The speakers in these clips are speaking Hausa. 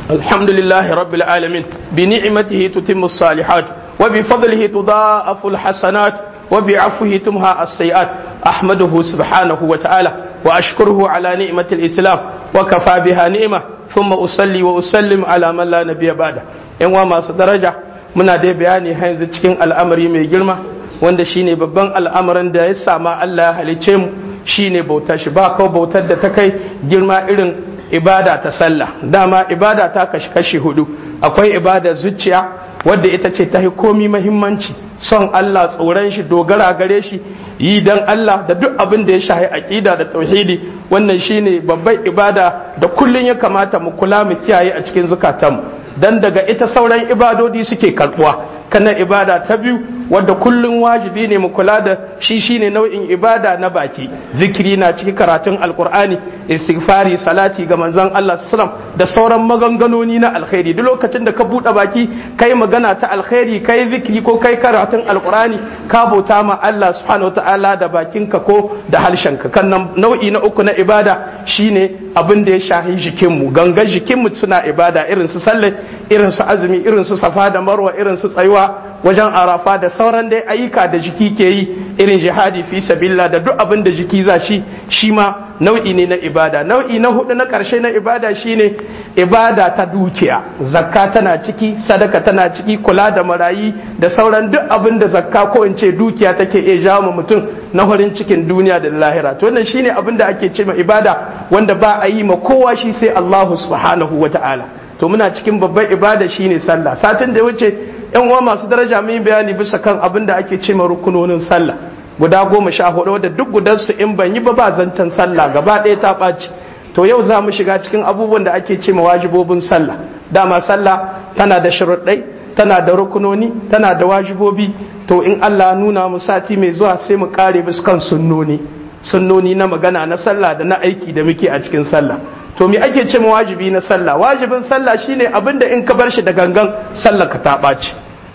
الحمد لله رب العالمين بنعمته تتم الصالحات وبفضله تضاعف الحسنات وبعفوه تمحى السيئات أحمده سبحانه وتعالى وأشكره على نعمة الإسلام وكفى بها نعمة ثم أصلي وأسلم على من لا نبي بعده إن وما درجة muna dai bayani har yanzu cikin al'amari mai girma wanda shine babban al'amarin da ya sama Allah ya halice mu shine bautar shi ba kawai bautar da ta kai girma irin ibada ta sallah dama ibada ta kashi kashi hudu akwai ibada zuciya wadda ita ce ta komi mahimmanci son Allah tsoron shi dogara gare shi yi dan Allah da duk abin da ya shahi aqida da tauhidi wannan shine babban ibada da kullun ya kamata mu kula mu kiyaye a cikin zukatanmu dan daga ita sauran ibadodi suke karbuwa kana ibada ta biyu wadda kullum wajibi ne mu kula da shi shine nau'in ibada na baki zikiri na cikin karatun alkur'ani istighfari salati ga manzon Allah sallam da sauran maganganoni na alkhairi duk lokacin da ka buɗe baki kai magana ta alkhairi kai zikiri ko kai karatun alkur'ani ka bauta ma Allah subhanahu wataala da bakinka ko da harshenka kan nau'i na uku na ibada shine abin da ya shahi jikinmu gangan jikinmu suna ibada irin su sallah irin su azumi irin su safa da marwa irin su tsayuwa wajen arafa da sauran dai ayyuka da jiki ke yi irin jihadi fi sabilla da duk abin da jiki za shi shi ma nau'i ne na ibada nau'i na hudu na karshe na ibada shine ibada ta dukiya zakka tana ciki sadaka tana ciki kula da marayi da sauran duk abin da zakka ko in ce dukiya take iya jawo mutum na farin cikin duniya da lahira to wannan shine abin da ake ce ma ibada wanda ba a yi ma kowa shi sai Allah subhanahu wata'ala to muna cikin babban ibada shine sallah satin da ya wuce yan uwa masu daraja mun bayani bisa kan abin da ake ce ma rukunonin sallah guda goma sha hudu wadda duk gudansu in ban yi ba ba zancen sallah gaba ɗaya ta ɓaci to yau za mu shiga cikin abubuwan da ake ce ma wajibobin sallah dama sallah tana da sharuɗai tana da rukunoni tana da wajibobi to in Allah nuna mu sati mai zuwa sai mu kare bisa kan sunnoni sunnoni na magana na sallah da na aiki da muke a cikin sallah to me ake ce ma wajibi na sallah wajibin sallah shine abin da in ka bar shi da gangan sallah ka ta ɓaci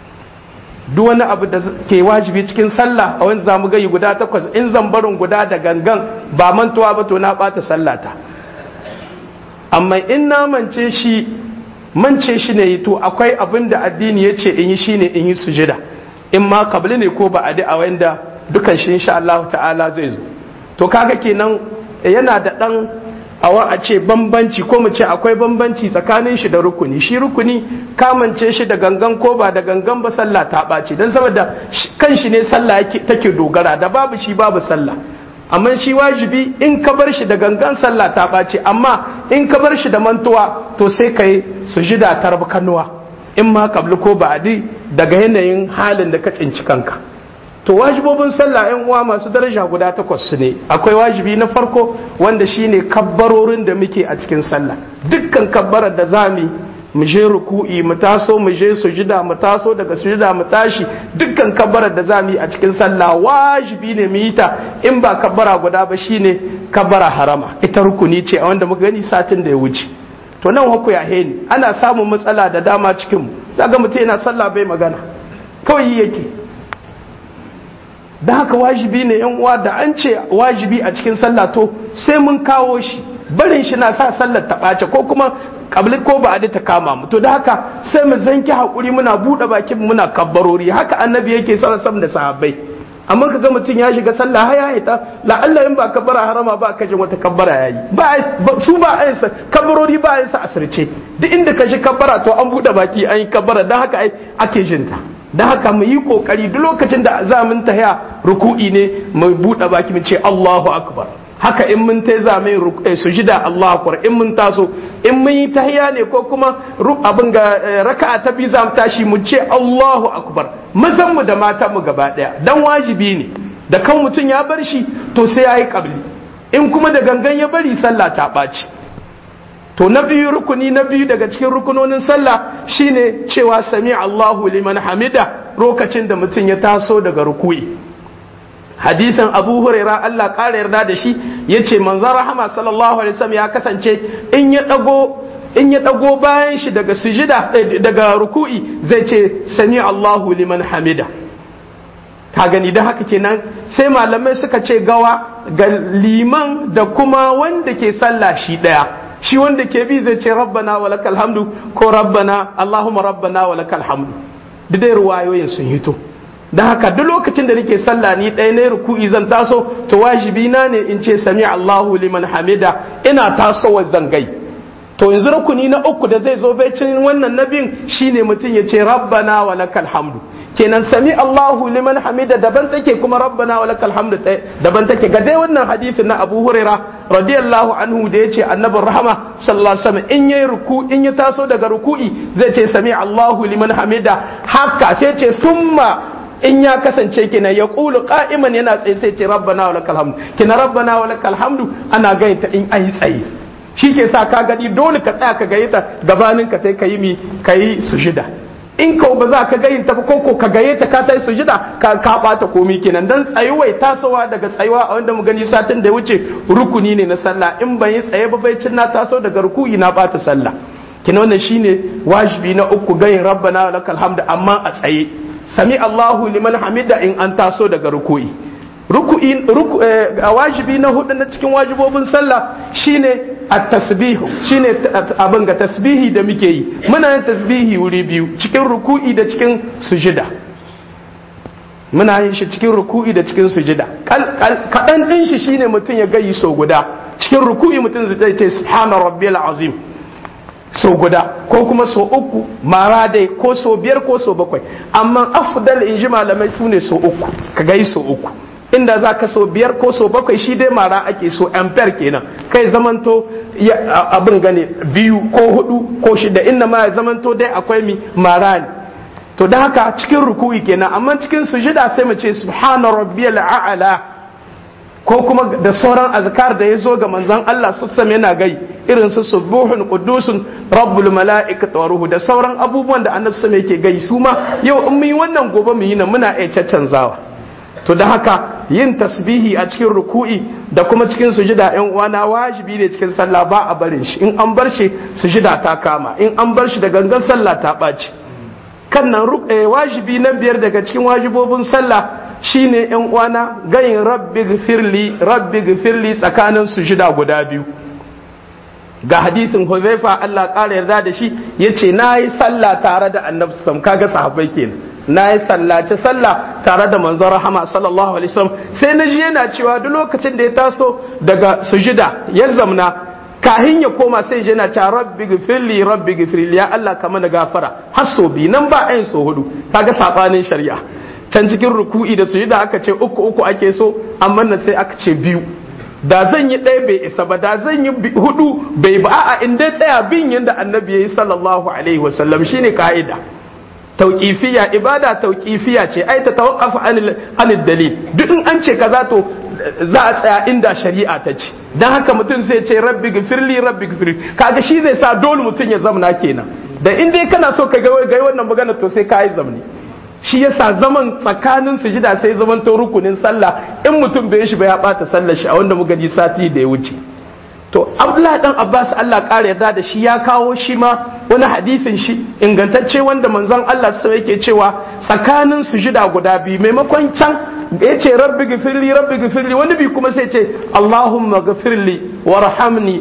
duk wani abu da ke wajibi cikin sallah a wani zamu gayi guda takwas in zan barin guda da gangan ba mantuwa ba to na ɓata sallata amma in na mance shi mance shi ne to akwai abin da addini ya ce in yi shi ne in yi sujida in ma kabli ne ko ba a wanda dukan shi insha Allah ta'ala zai zo to kaga kenan yana da dan awa a ce bambanci ko mu ce akwai bambanci tsakanin shi da rukuni shi rukuni kamance shi da gangan ko ba da gangan ba sallah ta ɓaci don saboda kan shi ne sallah take dogara da babu shi babu sallah amma shi wajibi in ka bar shi da gangan sallah ta ɓaci amma in ka bar shi da mantuwa to sai ka yi sujida ta kanuwa in ma kabli ko ba'adi daga yanayin halin da ka tsinci kanka to wajibobin sallah yan uwa masu daraja guda takwas ne akwai wajibi na farko wanda shine kabbarorin da muke a cikin sallah dukkan kabbarar da zami mu je ruku'i mu taso mu je sujida mu taso daga sujida mu tashi dukkan kabbarar da zamu yi a cikin sallah wajibi ne mu yi ta in ba kabbara guda ba shine kabbara harama ita rukuni ce a wanda muka gani satin da ya wuce to nan haku ya heni ana samun matsala da dama cikin mu zaga mutum yana sallah bai magana kawai yake da haka wajibi ne yan uwa da an ce wajibi a cikin sallah to sai mun kawo shi barin shi na sa sallar ta ɓace ko kuma kabli ko ba ta kama mu to da haka sai mu zanki hakuri muna buɗe bakin muna kabbarori haka annabi yake sallar sam da sahabbai amma ka ga mutum ya shiga sallah haya ya ta la'alla in ba kabbara harama ba ka jin wata kabbara yayi ba su ba ayin sa kabbarori ba ayin sa asirce duk inda ka shi kabbara to an buɗe baki an yi kabbara dan haka ai ake jinta da haka mu yi kokari duk lokacin da za mun tahiya ruku'i ne mu buɗe baki mu ce Allahu akbar haka in mun ta zame sujida Allahu akbar in mun taso in mun yi tahiya ne ko kuma abin ga raka'a ta biyu za mu tashi mu ce Allahu akbar mazan mu da matan mu gaba daya dan wajibi ne da kan mutum ya bar shi to sai yayi kabli in kuma da gangan ya bari sallah ta ɓaci to na biyu rukuni na biyu daga cikin rukunonin sallah shine cewa sami Allahu liman hamida lokacin da mutum ya taso daga ruku'i hadisin abu huraira Allah ƙara yarda da shi ya ce manzon rahama sallallahu alaihi wasallam ya kasance in ya ɗago in ya ɗago bayan shi daga sujida daga ruku'i zai ce sami Allahu liman hamida ka gani da haka kenan sai malamai suka ce gawa ga liman da kuma wanda ke sallah shi ɗaya shi wanda ke bi zai ce rabbana wa lakal hamdu ko rabbana allahumma rabbana wa lakal hamdu duk dai ruwayoyin sun hito da haka duk lokacin da nake sallah ni ɗaya na ruku'i zan taso to wajibi na ne in ce sami Allahu liman hamida ina tasowa zangai to yanzu rukuni na uku da zai zo baicin wannan nabin shine mutum ya ce rabbana wa lakal hamdu kenan sami Allahu liman hamida daban take kuma rabbana wa lakal hamdu daban take ga dai wannan hadisin na Abu Huraira radiyallahu anhu da yace annabin rahama sallallahu alaihi wasallam in yayi ruku in ya taso daga ruku'i zai ce sami Allahu liman hamida haka sai ce summa in ya kasance kina ya kulu qa'iman yana tsaye sai ce rabbana wa lakal hamdu kina rabbana wa lakal hamdu ana gaita in ayi tsaye shi ke sa ka gani dole ka tsaya ka gayyata gabanin ka sai ka yi mi ka yi sujida in ka ba za ka gayyata ba ko ka gayyata ka ta yi sujida ka ka bata komi kenan dan tsayuwai tasowa daga tsayuwa a wanda mu gani satin da ya wuce rukuni ne na sallah in ban yi tsaye ba bai cin na taso daga ruku'i na bata sallah kina wannan shine wajibi na uku gayin rabbana wa lakal hamdu amma a tsaye sami Allahu liman hamida in an taso daga ruku'i ruku'i ruku, a wajibi na hudu na cikin wajibobin sallah shine at-tasbihu shine abin ga tasbihi da muke yi muna yin tasbihi wuri biyu cikin ruku'i da cikin sujida muna yin shi cikin ruku'i da cikin sujida kaɗan ɗin shi shine mutum ya gayi sau guda cikin ruku'i mutum zai ce subhana rabbiyal azim sau guda ko kuma sau uku mara dai ko sau biyar ko sau bakwai amma afdal in ji malamai su ne sau uku ka gai sau uku inda za ka so biyar ko so bakwai shi dai mara ake so ampere kenan kai zamanto abin gane biyu ko hudu ko shida inda ma ya zamanto dai akwai mi mara ne to da haka cikin ruku'i kenan amma cikin sujida sai mu ce subhana rabbiyal a'la ko kuma da sauran azkar da ya zo ga manzon Allah sassam yana gai irin su subuhun qudusun rabbul mala'ikati wa ruhu da sauran abubuwan da annabi sallallahu yake gai su ma yau in mun yi wannan gobe mu yi nan muna iya caccanzawa to da haka yin tasbihi a cikin ruku'i da kuma cikin sujida yan uwana wajibi ne cikin sallah ba a barin shi in an bar shi sujida ta kama in an bar shi da gangan sallah ta ɓaci kan nan wajibi na biyar daga cikin wajibobin sallah shine yan uwana gayin rabbi gfirli rabbi gfirli tsakanin sujida guda biyu ga hadisin Huzaifa Allah ƙara yarda da shi yace nayi sallah tare da Annabi sallallahu kaga sahabbai kenan na yi sallace sallah tare da manzon rahama sallallahu alaihi wasallam sai na ji yana cewa duk lokacin da ya taso daga sujida ya zamna kahin ya koma sai yana cewa rabbi gifirli rabbi gifirli ya Allah ka mana gafara har so bi nan ba ayin so hudu kaga sabanin shari'a can cikin ruku'i da sujida aka ce uku uku ake so amma nan sai aka ce biyu da zan yi ɗaya bai isa ba da zan yi hudu bai ba a'a in dai tsaya bin yanda annabi ya yi sallallahu alaihi wasallam shine ka'ida tauƙifiya ibada tauƙifiya ce ai ta tawaqqafa anil dalil duk in an ce kaza to za a tsaya inda shari'a ta ce dan haka mutum zai ce rabbi gifirli rabbi gifirli kaga shi zai sa dole mutum ya zamna kenan da in dai kana so ka ga wannan magana to sai ka yi zamni shi yasa zaman tsakanin sujida sai zaman to rukunin sallah in mutum bai shi ba ya bata sallar shi a wanda muka ji sati da ya wuce to abdullahi dan abbas allah ƙara yarda da shi ya kawo shi ma wani hadisin shi ingantacce wanda manzon allah sai yake cewa tsakanin sujida guda biyu maimakon can ya ce rabbi gifirli rabbi gifirli wani bi kuma sai ce allahumma gifirli warhamni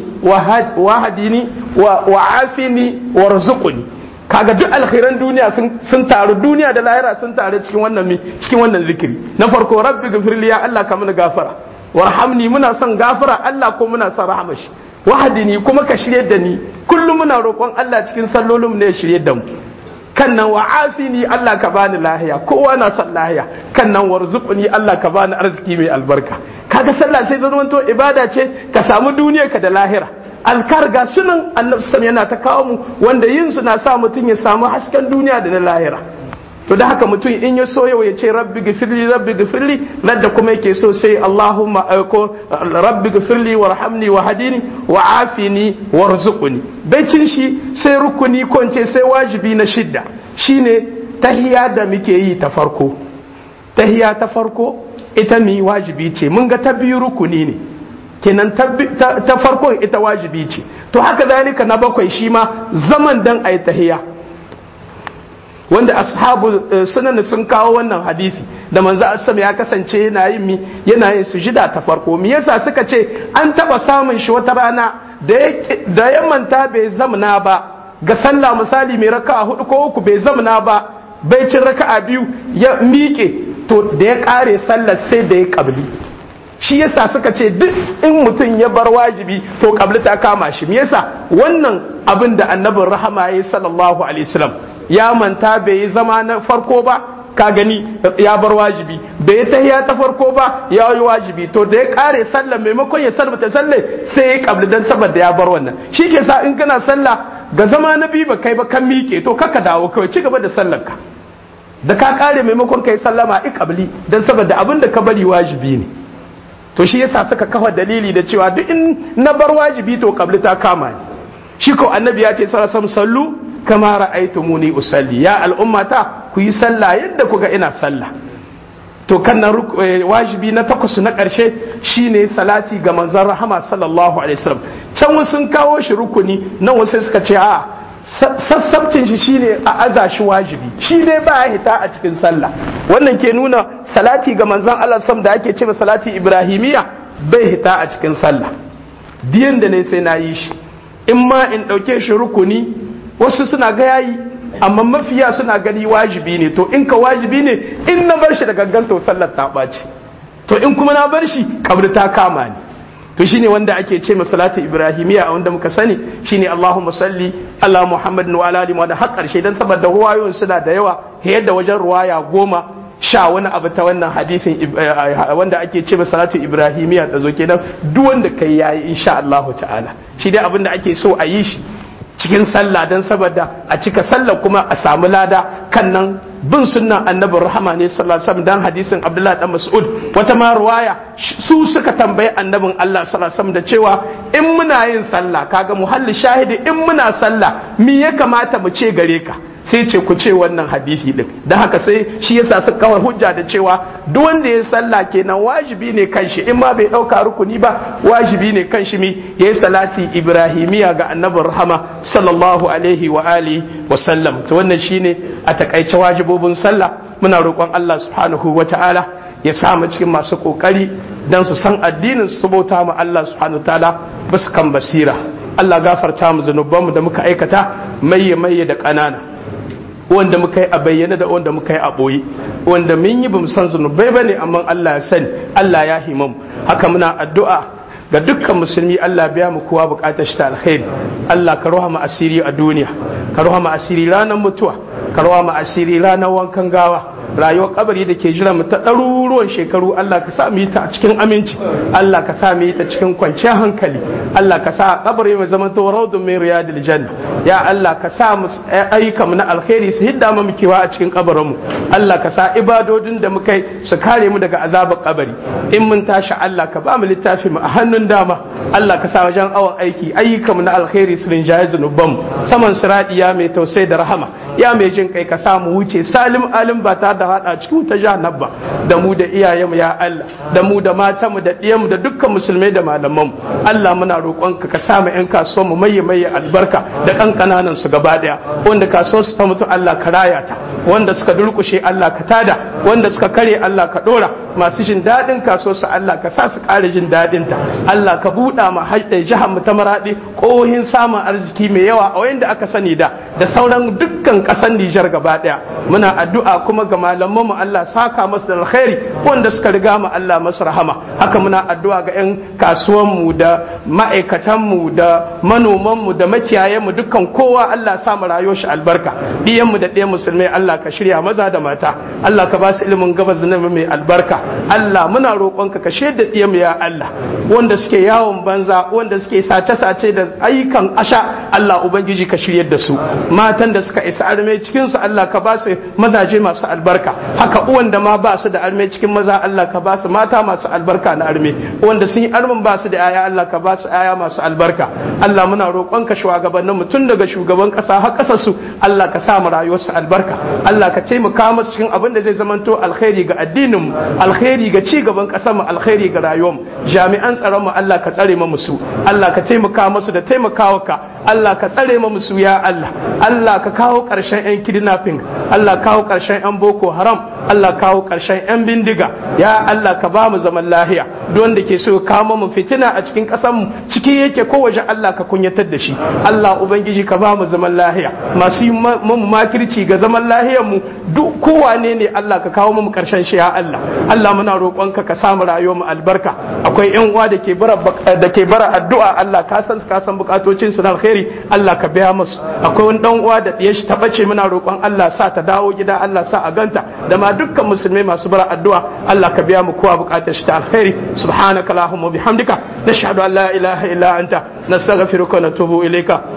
wahadini wa afini warzuqni kaga duk alkhairan duniya sun taru duniya da lahira sun taru cikin wannan cikin wannan zikiri na farko rabbi gifirli ya allah ka mana gafara warhamni muna son gafara Allah ko muna son rahama shi wahadini kuma ka shirye da ni kullum muna roƙon Allah cikin sallolin ne ya shirye da mu kan nan wa afini Allah ka bani lahiya kowa na son lahiya kan nan warzuqni Allah ka bani arziki mai albarka kaga sallah sai zama to ibada ce ka samu duniya ka da lahira alkar ga sunan annabi yana ta kawo mu wanda yin su na sa mutum ya samu hasken duniya da na lahira to da haka mutum in ya so yau ya ce rabbi gifirli rabbi gifirli ladda kuma yake so sai Allahumma ko rabbi gifirli warhamni wa hadini wa afini warzuqni baicin shi sai rukuni ko ce sai wajibi na shidda shine tahiya da muke yi ta farko tahiya ta farko ita mi wajibi ce mun ga ta biyu rukuni ne kenan ta farkon ita wajibi ce to haka zalika na bakwai shi ma zaman dan ayi tahiya wanda ashabu sunan sun kawo wannan hadisi da manzo asam ya kasance yana yin mi yana yin sujida ta farko me yasa suka ce an taba samun shi wata rana da ya manta bai zamna ba ga sallah misali mai raka'a hudu ko uku bai zamna ba bai cin raka'a biyu ya miƙe to da ya ƙare sallar sai da ya ƙabli shi yasa suka ce duk in mutum ya bar wajibi to ƙabli ta kama shi me yasa wannan abin da annabin rahama ya yi sallallahu alaihi wasallam ya manta bai yi zama na farko ba ka gani ya bar wajibi bai tahiya ta farko ba ya yi wajibi to da ya kare sallah maimakon ya salmata sallah sai ya kabli dan saboda ya bar wannan shi ke sa in kana sallah ga zama na biyu ba kai ba kan miƙe to kaka dawo kawai ci gaba da sallar ka da ka kare maimakon kai sallama i kabli dan saboda abin da ka bari wajibi ne to shi yasa suka kafa dalili da cewa duk in na bar wajibi to kabli ta kama ni shi ko annabi ya ce sallallahu sallu kama ra'aytumuni usalli ya al'ummata ku yi sallah yadda kuga ina sallah to kan na wajibi na takwas na ƙarshe shine salati ga manzon rahama sallallahu alaihi wasallam can wasu sun kawo shi rukuni nan wasu suka ce a sassabcin shi shine a aza shi wajibi shi ne ba ya hita a cikin sallah wannan ke nuna salati ga manzon Allah sam da ake cewa salati ibrahimiya bai hita a cikin sallah diyan da ne sai na yi shi in ma in ɗauke shi rukuni wasu suna ga yayi amma mafiya suna gani wajibi ne to in ka wajibi ne in na bar shi da gangan to sallar ta ɓaci to in kuma na bar shi kabri ta kama ni to shine wanda ake ce salatu ibrahimiya a wanda muka sani shine Allahumma salli ala Muhammadin wa ala alihi wa har karshe dan saboda ruwayoyin suna da yawa yadda wajen ruwaya goma sha wani abu ta wannan hadisin wanda ake ce salatu ibrahimiya ta zo kenan duk wanda kai yayi insha Allah ta'ala shi dai abin da ake so a yi shi cikin sallah don saboda a cika sallah kuma a samu lada kan nan bin sunnan annabin rahama ne sallallahu alaihi wasallam dan hadisin Abdullah dan Mas'ud wata ma ruwaya su suka tambayi annabin Allah sallallahu alaihi wasallam da cewa in muna yin sallah kaga muhalli shahidi in muna sallah me ya kamata mu ce gare ka sai ce ku ce wannan hadisi din da haka sai shi yasa suka kawar hujja da cewa duk wanda ya sallah kenan wajibi ne kan shi in ma bai dauka rukuni ba wajibi ne kan shi mi yayi salati ibrahimiya ga annabin rahama sallallahu alaihi wa alihi wa sallam to wannan shine a takaice wajibobin sallah muna roƙon Allah subhanahu wa ta'ala ya sa mu cikin masu kokari dan su san addinin su bauta mu Allah subhanahu wa ta'ala basu kan basira Allah gafarta mu zanubanmu da muka aikata maye maye da ƙanana wanda muka yi a bayyana da wanda muka yi a ɓoye wanda mun yi bamu san zunubai ba ne amma Allah ya sani Allah ya himamu haka muna addu'a ga dukkan musulmi Allah biya mu kowa bukatar shi ta alkhairi Allah ka roha mu asiri a duniya ka roha mu asiri ranar mutuwa ka roha mu asiri ranar wankan gawa rayuwar kabari da ke jira mu ta ɗaruruwan shekaru Allah ka sa mu yi ta a cikin aminci Allah ka sa mu yi ta cikin kwanciyar hankali Allah ka sa kabari mu zama to raudun min riyadil janna ya Allah ka sa mu ayyuka mu na alkhairi su hidda mu kewa a cikin kabarin mu Allah ka sa ibadodin da muka yi su kare mu daga azabar kabari in mun tashi Allah ka ba mu littafi mu a hannun dama Allah ka sa wajen awon aiki ayyuka mu na alkhairi su rinjaye zunuban mu saman siradi ya mai tausayi da rahama ya mai jin kai ka sa mu wuce salim alim ba ta da hada cikin wuta jahannam ba da mu da iyayenmu ya Allah da mu da matanmu da ɗiyanmu da dukkan musulmai da malamanmu Allah muna roƙonka ka sa mu ƴan kasuwa mu maye maye albarka da kan kananan su gaba daya wanda kasuwar su ta mutu Allah ka raya ta wanda suka durkushe Allah ka tada wanda suka kare Allah ka dora masu jin daɗin kasuwar su Allah ka sa su ƙara jin daɗin ta Allah ka buɗa ma haɗe jihar mu ta maraɗi ƙohin samun arziki mai yawa a wayanda aka sani da da sauran dukkan ƙasar Nijar gaba daya muna addu'a kuma ga malaman mu Allah saka masu da alkhairi wanda suka riga mu Allah masu rahama haka muna addu'a ga 'yan kasuwan mu da ma'aikatan mu da manoman mu da makiyayan mu dukkan kowa Allah sa mu rayuwar shi albarka diyan mu da ɗayan musulmai Allah ka shirya maza da mata Allah ka ba su ilimin gabas da mai albarka Allah muna roƙonka ka shaida diyan mu ya Allah wanda suke yawon banza wanda suke sace-sace da ayyukan asha Allah ubangiji ka shiryar da su matan da suka isa arme cikin su Allah ka ba su mazaje masu albarka haka uwan da ma ba su da arme cikin maza Allah ka ba su mata masu albarka na arme wanda sun yi armin ba su da aya Allah ka ba su aya masu albarka Allah muna roƙon ka shugabannin mu tun daga shugaban ƙasa har ƙasar su Allah ka sa mu rayuwar su albarka Allah ka taimaka musu cikin abin da zai zamanto alkhairi ga addinin mu alkhairi ga ci gaban ƙasar mu alkhairi ga rayuwar mu jami'an tsaron mu Allah ka tsare mu su Allah ka taimaka musu da taimakawa ka Allah ka tsare mu musu ya Allah Allah ka kawo ƙarshen 'yan kidnapping Allah kawo ƙarshen 'yan boko haram Allah kawo ƙarshen 'yan bindiga ya Allah ka ba mu zaman lahiya duk wanda ke so kawo mu fitina a cikin ƙasar mu ciki yake ko waje Allah ka kunyatar da shi Allah ubangiji ka ba mu zaman lahiya masu yi mu makirci ga zaman lahiyar mu duk kowane ne Allah ka kawo mu ƙarshen shi ya Allah Allah muna roƙonka ka samu rayuwar mu albarka akwai 'yan uwa da ke bara da ke bara addu'a Allah ka san ka san bukatocin su na alkhairi Allah ka biya musu akwai wani dan uwa da ɗiyar shi ta bace muna roƙon Allah sa ta dawo gida Allah sa a ganta da ma dukkan musulmai masu bara addu'a Allah ka biya mu kowa bukatar shi ta alkhairi subhanaka allahumma bihamdika nashhadu an la ilaha illa anta nastaghfiruka wa natubu ilayka